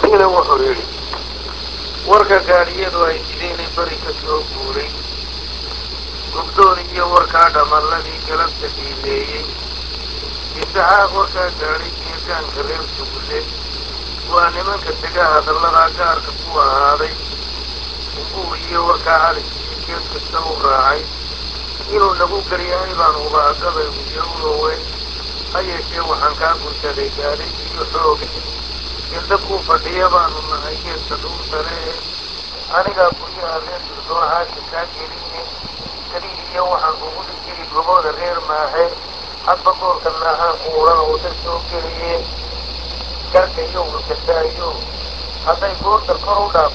ina wuxuu yidhi warka gaadhiyadu ay sideynay bari ka soo guuray gubdoon iyo warkaa dhammalladii galabta qiimeeyey isaxaaq warkaa gaadhay geegaanka reer sugulle waa nimanka dega hadalladaa gaarka ku ahaaday umbuur iyo warkaa calis iyo geed kasta u raacay inuu nagu garyahay baan ubaagabay uyawrowe ha yeeshee waxaan kaa gunsaday gaadhay iyo xooga gildab kuu fadhiya baanu nahay geedka dhuursale ee anigaa guryaha reer durdoon haasha kaa geliye kelihi iyo waxaan kugu dhigiri gobooda reer maaxe hadba goorka naahaan kuuran oo dad soo geliye garka iyo wulkasaayo hadday goorta kor u dhaaf